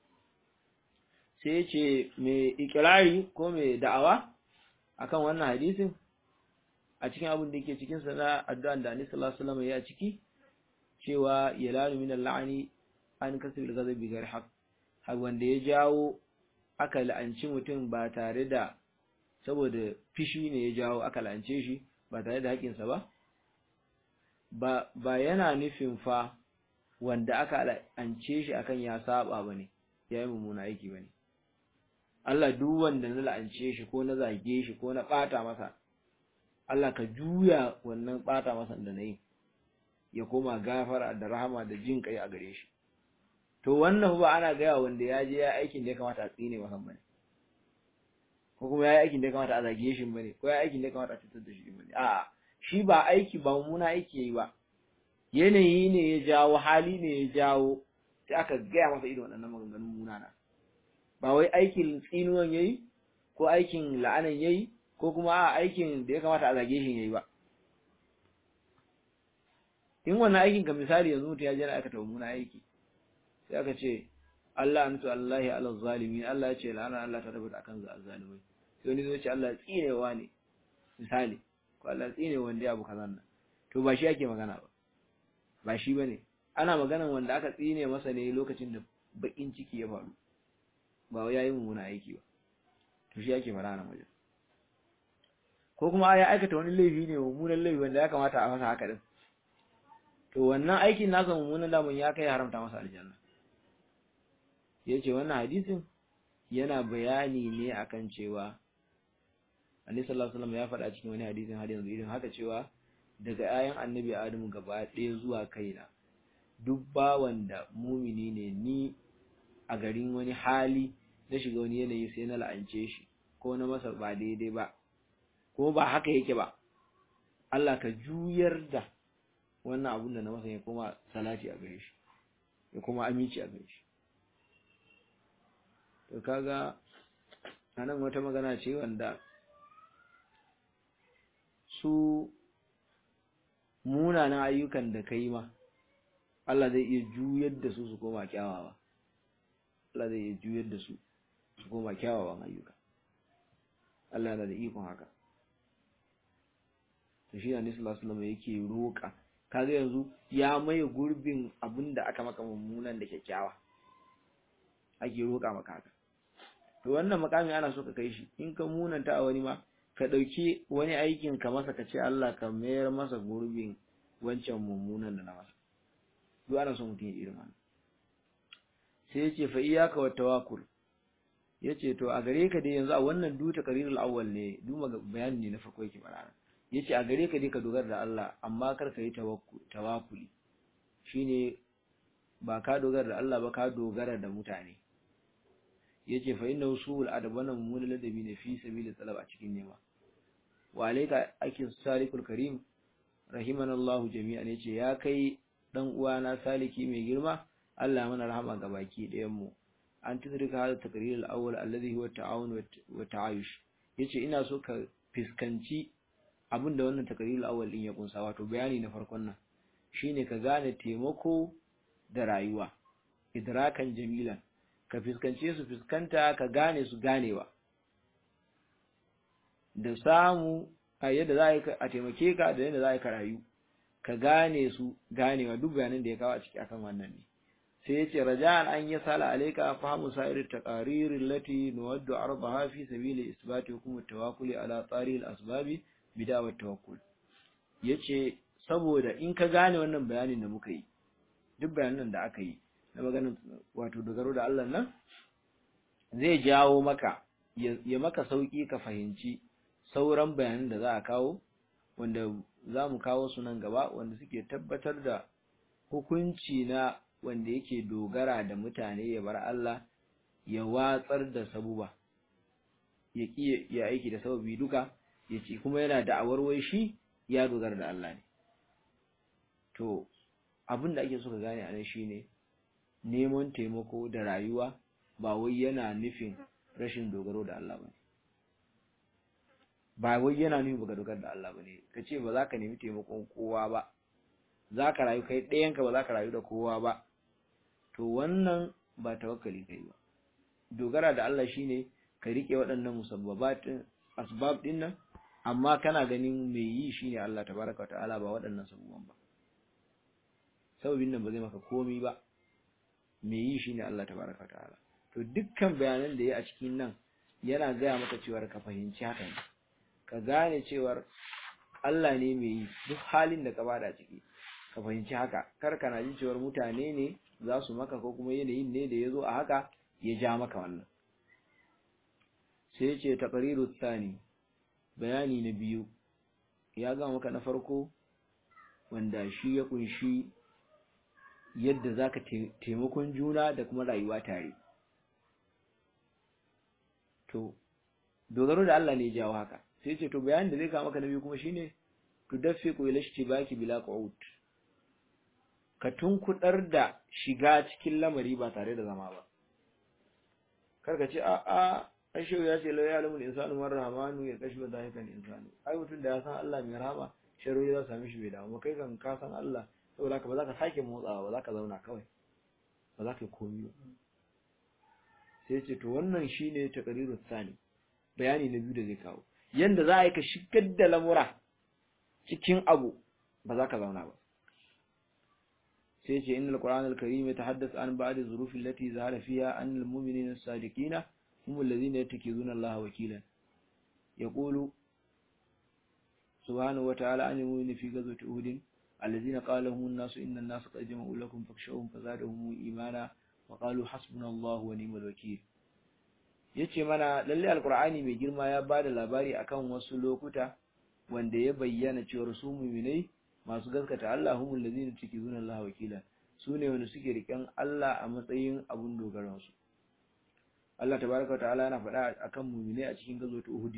sai ce mai ikirari ko mai da'awa akan wannan hadisin a cikin abin da yake cikin sa na addu'an da Annabi sallallahu alaihi wasallam ya ciki cewa yalalu min al-la'ni an kasbil ghadab bi ghairi haqq har wanda ya jawo aka la'anci mutum ba tare da saboda fishi ne ya jawo aka la'ance shi ba tare da haƙinsa ba ba ba yana nufin fa wanda aka la'ance shi akan ya saba bane yayi mummuna aiki bane Allah duk wanda na la'ance shi ko na zage shi ko na bata masa Allah ka juya wannan bata masa da nayi ya koma gafara da rahama da jin kai a gare shi to wannan ba ana gaya wanda ya je ya aikin da ya kamata a tsine masa bane ko kuma ya yi aikin da ya kamata a zage shi bane ko ya aikin da ya kamata a cutar da shi bane a'a shi ba aiki ba mummuna aiki yayi ba yanayi ne ya jawo hali ne ya jawo sai aka gaya masa irin waɗannan maganganun munana ba wai aikin tsinuwan yayi ko aikin la'anan yayi ko kuma a aikin da ya kamata a zage shi yayi ba in wannan aikin ka misali yanzu mutum ya je na aikata mummuna aiki sai aka ce Allah antu Allahi ala zalimin Allah ya ce la'ana Allah ta tabbata akan zalimai sai wani zai ce Allah tsinewa ne misali ko Allah tsine wanda ya abu kazan nan to ba shi ake magana ba ba shi bane ana maganan wanda aka tsine masa ne lokacin da bakin ciki ya faru ba wai yayi mummuna aiki ba to shi ake fara nan wajen ko kuma ya aikata wani laifi ne mummunan laifi wanda ya kamata a masa haka din to wannan aikin nasa mummunan damun ya kai haramta masa aljanna yace wannan hadisin yana bayani ne akan cewa Annabi sallallahu alaihi wasallam ya faɗa cikin wani hadisin har yanzu irin haka cewa daga ayan Annabi Adamu gaba ɗaya zuwa kaina duk bawan da mumini ne ni a garin wani hali na shiga wani yanayi sai na la'ance shi ko na masa ba daidai ba ko ba haka yake ba Allah ka juyar da wannan abun da na masa ya koma salati a gare shi ya koma aminci a gare shi to kaga anan wata magana ce wanda su munanan ayyukan da kai ma Allah zai iya juyar da su su koma kyawawa Allah zai iya juyar da su su koma kyawawan ayyuka Allah yana da ikon haka to shi ne sallallahu alaihi wasallam yake roƙa kaga yanzu ya maye gurbin abinda aka maka mummunan da kyakkyawa ake roƙa maka haka to wannan makami ana so ka kai shi in ka munanta a wani ma ka ɗauki wani aikin ka masa ka ce Allah ka mayar masa gurbin wancan mummunan da na masa duk ana so mutum ya irin wannan sai ya ce fa iyaka wa tawakkul ya ce to a gare ka dai yanzu a wannan duta karirul awwal ne duma bayani ne na farko yake bara ya ce a gare ka dai ka dogara da Allah amma kar ka yi tawakkuli shine ba ka dogara da Allah ba ka dogara da mutane yace fa inna usul adabana mumul ladabi ne fi sabili talab a cikin nema wa alayka akin salikul karim rahimanallahu jami'an yace ya kai dan uwana saliki mai girma Allah mana rahama ga baki ɗayan mu an tudrika hada taqrir al-awwal alladhi huwa ta'awun wa ta'ayush yace ina so ka fiskanci abinda wannan taqrir al-awwal din ya kunsa wato bayani na farkon nan shine ka gane taimako da rayuwa idrakan jamilan ka fiskance su fiskanta ka gane su ganewa da samu a yadda za a taimake ka da yadda za ka rayu ka gane su ganewa duk bayanan da ya kawo a ciki akan wannan ne sai yace raja'an an yasala alayka fahmu sa'ir taqarir allati nuwaddu ardaha fi sabili isbati hukum at-tawakkul ala tari al-asbab bidawa at-tawakkul yace saboda in ka gane wannan bayanin da muka yi duk bayanan da aka yi na maganin wato dogaro da Allah nan zai jawo maka ya maka sauki ka fahimci sauran bayanan da za a kawo wanda za mu kawo su nan gaba wanda suke tabbatar da hukunci na wanda yake dogara da mutane ya bar Allah ya watsar da sabuba ya ki ya aiki da sababi duka ya ce kuma yana da'awar wai shi ya dogara da Allah ne to abin da ake so ka gane a nan shine neman taimako da rayuwa ba wai yana nufin rashin dogaro da Allah bane ba wai yana nufin baka dogara da Allah bane kace ba za ka nemi taimakon kowa ba za ka rayu kai ɗayanka ba za ka rayu da kowa ba to wannan ba tawakkali kai ba dogara da Allah shine ka rike waɗannan musabbabatin asbab din nan amma kana ganin mai yi shine Allah tabaraka wa ta'ala ba waɗannan sabubban ba sababin nan ba zai maka komi ba mai yi shine Allah tabaraka wa ta'ala to dukkan bayanan da ya a cikin nan yana gaya maka cewa ka fahimci haka ne ka gane cewar Allah ne mai yi duk halin da ka bada ciki ka fahimci haka kar kana ji cewar mutane ne za su maka ko kuma yanayin ne da ya zo a haka ya ja maka wannan sai ce taqriru tsani bayani na biyu ya ga maka na farko wanda shi ya kunshi yadda zaka taimakon juna da kuma rayuwa tare to dogaro da Allah ne ya jawo haka sai ce to bayanin da zai kawo maka na biyu kuma shine tudaffiqu ila ishtibaki bila qu'ud ka tunkudar da shiga cikin lamari ba tare da zama ba karka ce a a ashe ya ce la ya'lamul insanu man rahmanu ya kashi ba zahikan insanu ai mutum da ya san Allah mai rahama sharri za su same shi bai damu kai kan ka san Allah saboda ka ba za ka sake motsawa ba za ka zauna kawai ba za ka yi komi ba sai ce to wannan shine taqrirus sani bayani na biyu da zai kawo yanda za a yi ka shigar da lamura cikin abu ba za ka zauna ba sai ce innal qur'anal karim yatahaddath an ba'd az-zuruf allati zahara fiha an al-mu'minina as-sadiqina hum alladhina yattakizuna Allah wakilan yaqulu subhanahu wa ta'ala an al-mu'mini fi ghazwati uhud alladhina qala lahum an-nasu inna an-nasa qad jama'u lakum fakhshawhum fazadahum imana wa qalu hasbunallahu wa ni'mal wakeel yace mana lalle alqur'ani mai girma ya bada labari akan wasu lokuta wanda ya bayyana cewa su mu'minai masu gaskata Allah humul ladina tukizuna Allah wakila sune wanda suke riken Allah a matsayin abun dogaran su Allah tabaraka wa ta'ala yana faɗa akan mu'minai a cikin gazo ta Uhud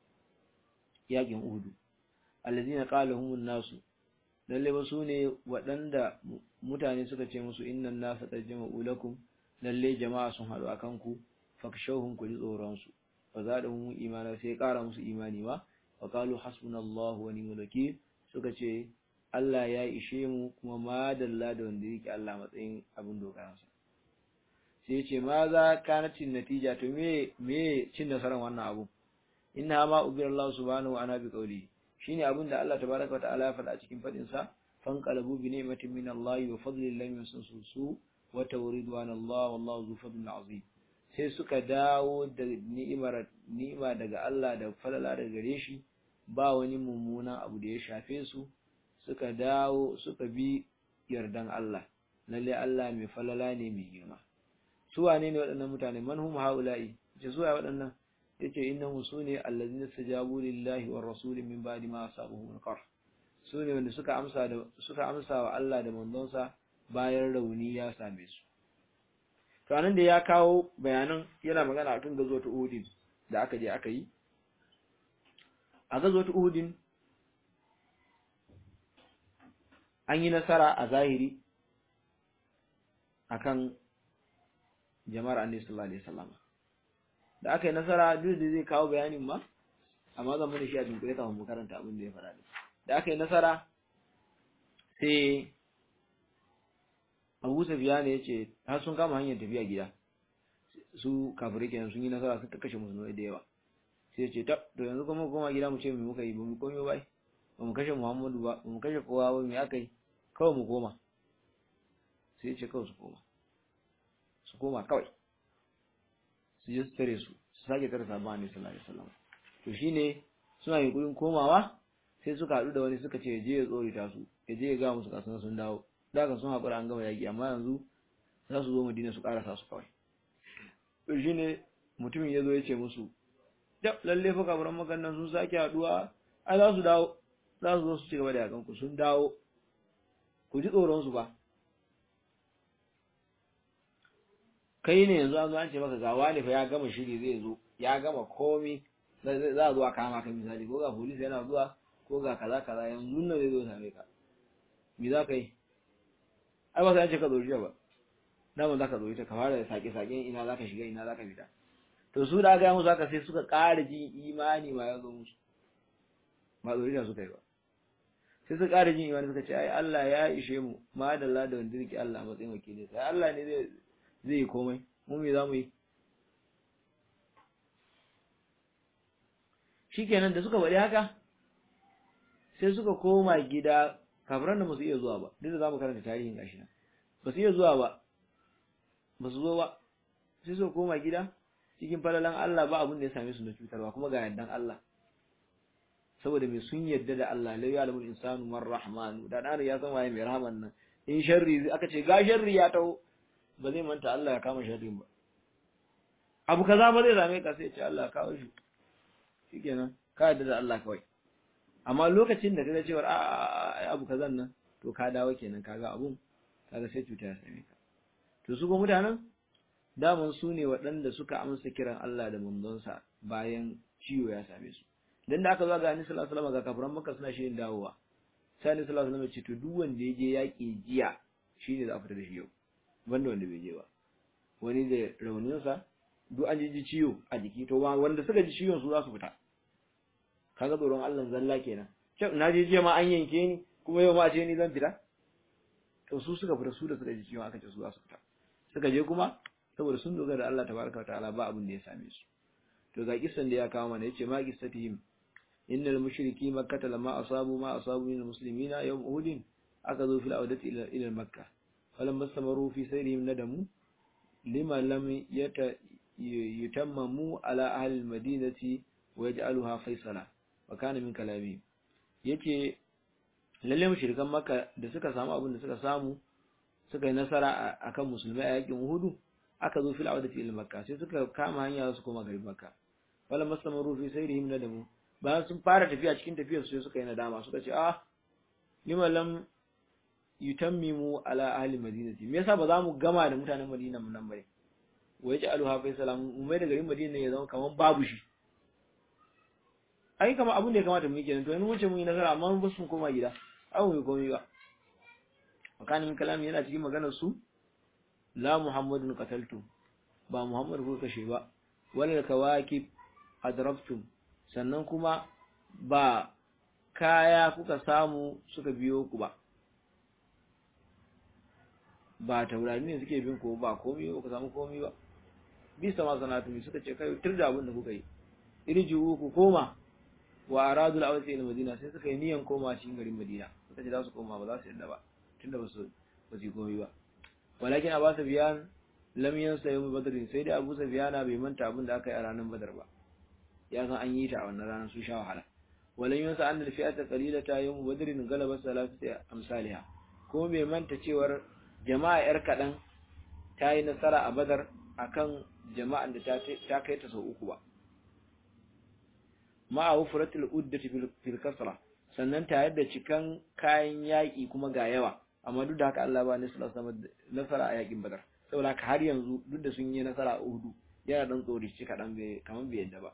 yakin Uhud alladina qala humun nasu lalle ba sune waɗanda mutane suka ce musu innan nasa qad jama'u lakum lalle jama'a sun haɗu akan ku fakshawhum ku ji tsoron su fa zadahum imana sai ƙara musu imani ma wa qalu hasbunallahu wa ni'mal wakeel suka ce Allah ya ishe mu kuma madalla da wanda yake Allah matsayin abin dogaransa sai ce ma za kanatin natija to me me cin nasarar wannan abu inna ma ubira Allah subhanahu wa ana bi qawli shine abin da Allah tabaraka wa ta'ala ya faɗa a cikin fadin sa fanqalabu bi ni'matin min Allah wa fadlin lam yusansu wa tawridwan Allah wallahu zu fadlin azim sai suka dawo da ni'imar ni'ima daga Allah da falala daga gare shi ba wani mummuna abu da ya shafe su suka dawo suka bi yardan Allah lalle Allah mai falala ne mai girma su wane ne waɗannan mutane man hum haula'i ce su waɗannan yace innahum sune allazina stajabu lillahi war rasuli min ba'di ma asabuhum al-qarh sune wanda suka amsa da suka amsa wa Allah da manzonsa bayan rauni ya same su to anan da ya kawo bayanan yana magana akan gazo ta Uhud da aka je aka yi a gazo ta Uhud an yi nasara a zahiri akan jama'ar annabi sallallahu alaihi wasallam da aka yi nasara duk da zai kawo bayanin ma amma zan mana shi a dunkule kafin mu karanta abin da ya faɗa da aka yi nasara sai Abu Sufyan ya ce har sun kama hanyar tafiya gida su kafirai kenan sun yi nasara sun kashe musulmai da yawa sai ya ce tab to yanzu kuma koma gida mu ce me muka yi ba mu komai ba ba mu kashe Muhammadu ba ba mu kashe kowa ba me aka yi kawai mu koma sai ya ce kawai su koma su koma kawai su je su tare su su sake tare sabon annabi sallallahu alaihi wasallam to shine suna yunkurin komawa sai suka haɗu da wani suka ce je ya tsorita su ya je ya ga musu kasan sun dawo da kan sun haƙura an gama yaƙi amma yanzu za su zo madina su ƙarasa su kawai to shine mutumin ya zo ya ce musu da lalle fa kafiran makannan sun sake haɗuwa ai za su dawo za su zo su ci gaba da yakan ku sun dawo ku ji tsoron su ba kai ne yanzu an zo an ce maka ga wani fa ya gama shiri zai zo ya gama komi za a zo a kama ka misali ko ga polisi yana zuwa ko ga kaza kaza yanzu nan zai zo same ka me za ka yi ai ba sai an ce ka zori ba dama za ka zori ta ka fara sake sake ina za ka shiga ina za ka fita to su da ga musu haka sai suka ƙara jin imani ma ya zo musu ba zori suka yi ba sai suka ƙara jin imani suka ce ai Allah ya ishe mu ma da Allah da wanda yake Allah a matsayin wakili sai Allah ne zai zai yi komai mu me za mu yi shikenan da suka faɗi haka sai suka koma gida kafiran da ba su iya zuwa ba duk da za mu karanta tarihin gashi nan ba su iya zuwa ba ba su zo ba sai suka koma gida cikin falalan Allah ba abin da ya same su na cutarwa kuma ga yardan Allah saboda mai sun yarda da Allah la ya'lamu insanu man rahmanu da dan ya san waye mai rahman nan in sharri aka ce ga sharri ya taho ba zai manta Allah ya kama sharrin ba abu kaza ba zai same ka sai ce Allah ya kawo shi shikenan ka yarda da Allah kawai amma lokacin da kaga cewa a abu kazan nan to ka dawo kenan kaga abun kaga sai cuta ya same ka to su go mutanen daman su ne waɗanda suka amsa kiran Allah da manzonsa bayan ciwo ya same su dan da aka zo ga Annabi sallallahu alaihi wasallam ga kafiran Makka suna shirin dawowa sai Annabi sallallahu alaihi wasallam ya ce to duk wanda ya je yaƙi jiya shine za a fita da shi yau banda wanda bai je ba wani da rauninsa duk an ji ciwo a jiki to wanda suka ji ciwon su za su fita kaga tsoron Allah zalla kenan na je jiya ma an yanke ni kuma yau ma ce ni zan fita to su suka fita su da suka ji ciwon aka ce su za su fita suka je kuma saboda sun dogara da Allah tabaraka ta'ala ba abin da ya same su to ga kissan da ya kawo mana yace ma qissatihim innal mushriki makkah lamma asabu ma asabu min almuslimina yawm uhud aka zo fil awdati ila ila makkah falam basamaru fi sayrihim nadamu lima lam yata yutammamu ala ahli almadinati wa yaj'aluha faisala wa kana min kalami yace lalle mushrikan makka da suka samu abin da suka samu suka yi nasara akan musulmai a yakin uhudu aka zo fil audati ila makka sai suka kama hanya su koma garin makka wala masamaru fi sayrihim nadamu bayan sun fara tafiya cikin tafiyar su sai suka yi nadama suka ce ah lima lam yutammimu ala ahli madinati me yasa ba za mu gama da mutanen madina mun nan bare wa yaj'aluha faisala mu mai da garin madina ya zama kaman babu shi ai kama abun da ya kamata mu yi kenan to yanzu mun ce mun yi nasara amma mun basu koma gida abu mai komai ba makanin kalami yana cikin maganar su la muhammadun qataltum ba muhammad ko kashe ba wala kawakib adrabtum sannan kuma ba kaya kuka samu suka biyo ku ba ba taurari ne suke bin ku ba komai ba ku samu komai ba bisa ma sanatu suka ce kai tur da abin da kuka yi irji'u ku koma wa aradul awsi ila madina sai suka yi niyan koma cikin garin madina suka ce za su koma ba za su yadda ba tunda ba su ba su komai ba walakin abu safiyan lam yansa yawm badr sai dai abu safiyana bai manta abin da aka yi a ranar badar ba ya san an yi ta a wannan ranar su sha wahala walan yansa an da fi'ata qalilata yawm badr galaba salatu amsalha kuma bai manta cewar jama'a yar kadan ta yi nasara a badar akan jama'an da ta kai ta sau uku ba ma'a wufratul uddati fil kasra sannan tare da cikan kayan yaƙi kuma ga yawa amma duk da haka Allah ba ni sallallahu alaihi nasara a yaƙin Badar saboda haka har yanzu duk da sun yi nasara a Uhud yana dan tsori shi kadan bai kaman bai yadda ba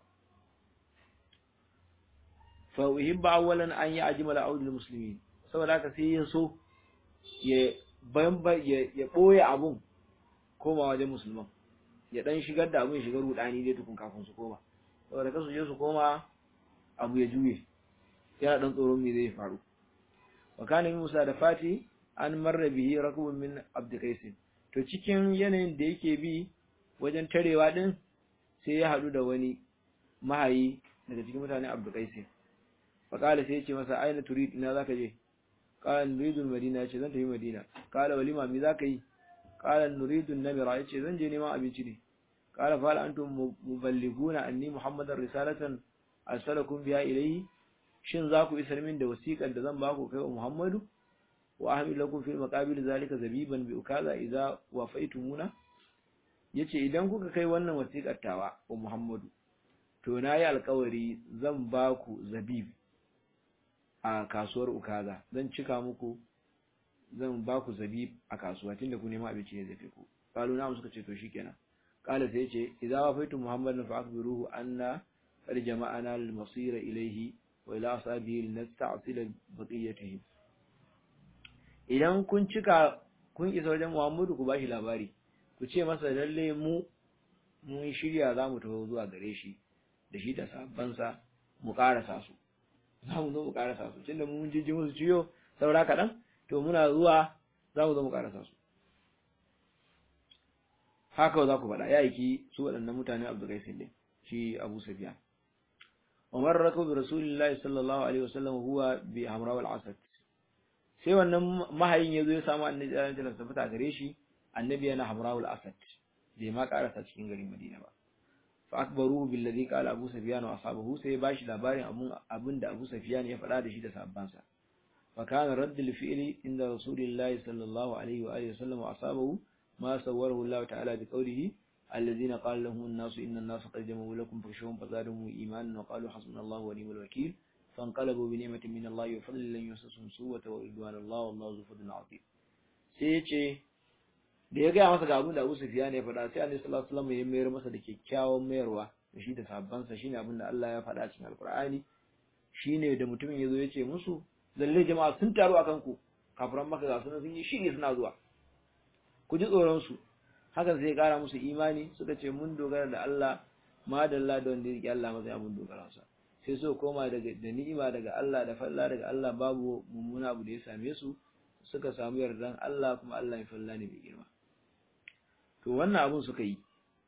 fa uhibba awwalan an ya'jima la'udul muslimin saboda haka sai ya so ya bamba ya ya boye abun koma wajen musulman ya dan shigar da abun shigar rudani dai tukun kafin su koma saboda kasu je su koma abu ya juye yana dan tsoron me zai faru wa kana Musa da Fati an marra bihi rakubun min Abd Qais to cikin yanayin da yake bi wajen tarewa din sai ya hadu da wani mahayi daga cikin mutanen Abd Qais fa qala sai yace masa aina turid ina zaka je qala nuridu madina yace zan tafi madina qala walima mi zaka yi qala nuridu namira yace zan je neman abinci ne qala fa antum muballiguna anni muhammadar risalatan arsalakum biha ilayhi shin za ku isar min da wasiƙar da zan ba ku kai wa muhammadu wa ahmil lakum fil maqabil zalika zabiban bi ukaza idza wafaitumuna yace idan kuka kai wannan wasiƙar tawa wa muhammadu to nayi alƙawari zan ba ku zabib a kasuwar ukaza zan cika muku zan ba ku zabib a kasuwa tunda ku nema abinci ne zafi ku qalu na suka ce to shikenan qala sai yace idza wafaitu muhammadan fa akbiruhu anna qad jama'ana lil masira ilayhi wa ila ashabihi linasta'sila baqiyatihi idan kun cika kun isa wajen muhammadu ku bashi labari ku ce masa lalle mu mun shirya za mu taho zuwa gare shi da shi da sabansa mu karasa su za mu zo mu karasa su tunda mun jijji musu ciyo saura kaɗan to muna zuwa za mu zo mu karasa su haka za ku faɗa ya aiki su waɗannan mutane abu gai sai shi abu safiya umar rakau bi rasulillahi sallallahu alaihi wasallam huwa bi hamra wal asad sai wannan mahayin ya zo ya samu annabi sallallahu alaihi wasallam fita gare shi annabi yana hamra wal asad bai ma karasa cikin garin madina ba fa akbaruhu billadhi qala abu sufyan wa ashabuhu sai bashi labarin abun abinda abu sufyan ya faɗa da shi da sahabbansa fa kana raddul fi'li inda rasulillahi sallallahu alaihi wa alihi wasallam wa ashabuhu ma sawwarahu Allah ta'ala bi qawlihi alladhina qala lahum an-nasu inna an-nasa qad jama'u lakum fakhshawhum fazadahum imanan wa qalu hasbunallahu wa ni'mal wakeel فانقلبوا بنعمة من الله وفضل لن يمسسهم سوء ورضوان الله والله ذو فضل عظيم sai yace da ya gaya masa ga abin da Abu Sufyan ya faɗa sai Annabi sallallahu alaihi wasallam ya mayar masa da kyakkyawan mayarwa da shi da sahabban sa shine abin da Allah ya faɗa cikin Alƙur'ani shine da mutumin yazo ya ce musu lalle jama'a sun taru akan ku kafiran maka ga sunan sun yi shiri suna zuwa ku ji tsoron su hakan sai ya ƙara musu imani suka ce mun dogara da Allah madalla da wanda ya riƙe Allah matsayin abin dogara sa sai so koma daga da ni'ima daga Allah da falla daga Allah babu mummuna abu da ya same su suka samu yardan Allah kuma Allah ya falla ne mai girma to wannan abun suka yi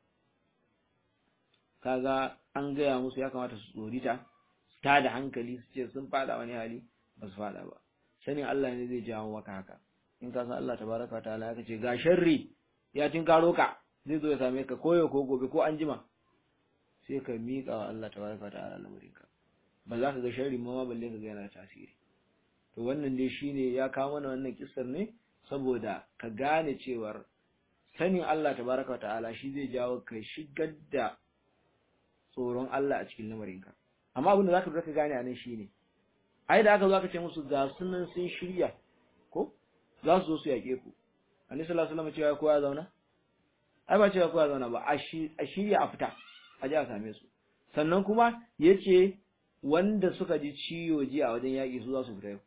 kaga an gaya musu ya kamata su tsorita su ta da hankali su ce sun fada wani hali ba su fada ba sanin Allah ne zai jawo maka haka in ka san Allah tabaraka ta'ala ya ce ga sharri ya tinkaro ka zai zo ya same ka koyo ko gobe ko anjima sai ka miƙa wa Allah tabaraka ta'ala lamarinka ba za ka ga sharri ma balle ka ga yana tasiri to wannan dai shine ya kawo mana wannan kissar ne saboda ka gane cewar sanin Allah tabaraka ta'ala shi zai jawo ka shigar da tsoron Allah a cikin lamarinka amma abin da zaka ka gane a nan shine ai da aka zo aka ce musu ga sunan sun shirya ko za su zo su yaƙe ku annabi sallallahu alaihi wasallam cewa kowa ya zauna ai ba cewa kowa ya zauna ba a shirya a fita a ji a same su sannan kuma ya ce wanda suka ji ciwo ji a wajen yaƙi su za su fita yau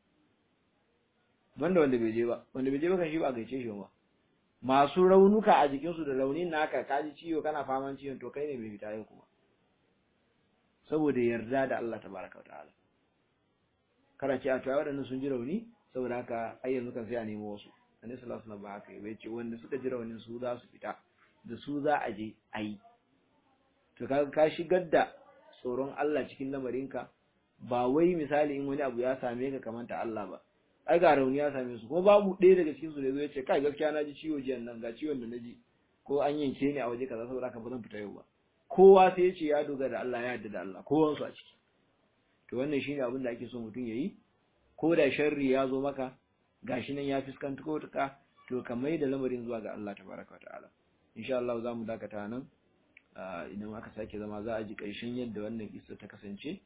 banda wanda bai je ba wanda bai je ba kan shi ba a gaice shi ba masu raunuka a jikinsu da raunin naka ka ji ciwo kana faman ciwon to kai ne bai fita yau kuma saboda yarda da Allah tabaraka ta'ala kana ce a to waɗannan sun ji rauni saboda haka ai yanzu kan sai a nemo wasu annabi sallallahu alaihi wasallam ba haka bai ce wanda suka ji raunin su za su fita da su za a je a yi to kaga ka shigar da tsoron Allah cikin lamarinka ba wai misali in wani abu ya same ka kamar ta Allah ba ai ga rauni ya same su kuma babu ɗaya daga cikin su da zai ce kai gaskiya na ji ciwo jiyan nan ga ciwon da na ji ko an yanke ni a waje kaza saboda haka ba zan fita yau ba kowa sai ya ce ya dogara da Allah ya yarda da Allah kowan su a ciki to wannan shine abin da ake so mutum yayi ko da sharri ya zo maka gashi nan ya fuskanta ko ta to ka mai da lamarin zuwa ga Allah tabaraka wa ta'ala insha Allah za mu dakata nan idan aka sake zama za a ji ƙarshen yadda wannan kissa ta kasance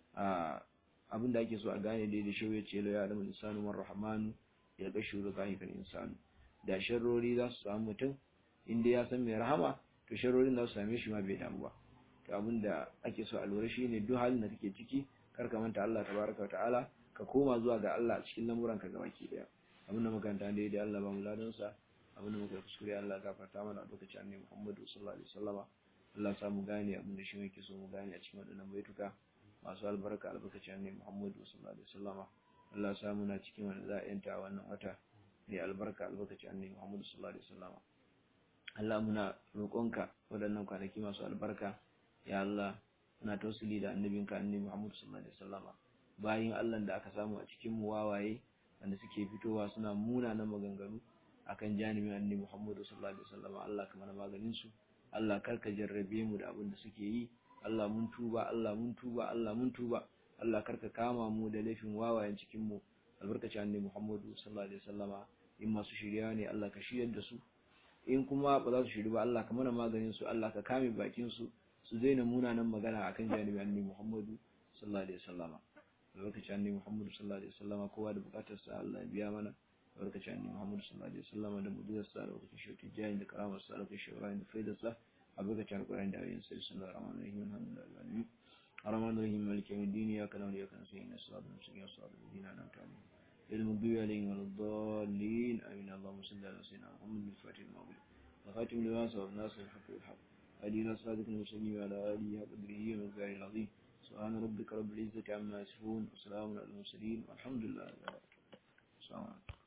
abinda ake so a gane dai da shehu ya ce la ya alamu insanu man rahmanu ya ga shuru zahikal insanu da sharrori za su samu mutum inda ya san mai rahama to sharrorin za su same shi ma bai damu ba to abinda ake so a lura shine duk halin da kake ciki kar ka manta Allah tabaraka ta'ala ka koma zuwa ga Allah a cikin lamuranka gabaki daya abinda makanta dai da Allah ba mu ladan sa abinda muka kuskure Allah gafarta mana a lokacin annabi Muhammadu sallallahu alaihi wasallama Allah sa mu gane abin da shi muke so mu gane a cikin waɗannan baituka masu albarka albarkacin annabi Muhammadu sallallahu alaihi wasallama Allah sa muna cikin wanda za a yanta wannan wata mai albarka albarkacin annabi Muhammadu sallallahu alaihi wasallama Allah muna roƙonka waɗannan kwanaki masu albarka ya Allah muna tausili da annabinka annabi Muhammadu sallallahu alaihi wasallama bayin Allah da aka samu a cikin mu wawaye wanda suke fitowa suna munanan maganganu akan janibin annabi Muhammadu sallallahu alaihi wasallam Allah ka mana maganin su Allah kar ka jarrabe mu da abin da suke yi Allah mun tuba Allah mun tuba Allah mun tuba Allah kar ka kama mu da laifin wawayen cikin mu albarkacin annabi Muhammadu sallallahu alaihi wasallama in masu shirya ne Allah ka shiryar da su in kuma ba za su shiri ba Allah ka mana maganin su Allah ka kame bakin su su daina munanan magana akan janibin annabi Muhammadu sallallahu alaihi wasallama albarkacin annabi Muhammadu sallallahu alaihi wasallama kowa da bukatar sa Allah ya biya mana albarkacin annabi Muhammadu sallallahu alaihi wasallama da mudiyar sa da wakacin shauki jayin da karamar sa da kashe da faidar sa albarkacin alƙur'ani da ayoyin sa sallallahu alaihi wa sallam alhamdulillah الرحمن الرحيم مالك يوم الدين إياك نعبد وإياك نستعين الصراط المستقيم صراط الذين أنعمت عليهم غير المغضوب عليهم ولا الضالين آمين اللهم صل على سيدنا محمد الفاتح المغلوب وخاتم لما سبق الناس الحق بالحق هدي إلى صراطك المستقيم وعلى آله وقدره ومقداره العظيم سبحان ربك رب العزة عما يصفون وسلام على المرسلين والحمد لله رب العالمين السلام عليكم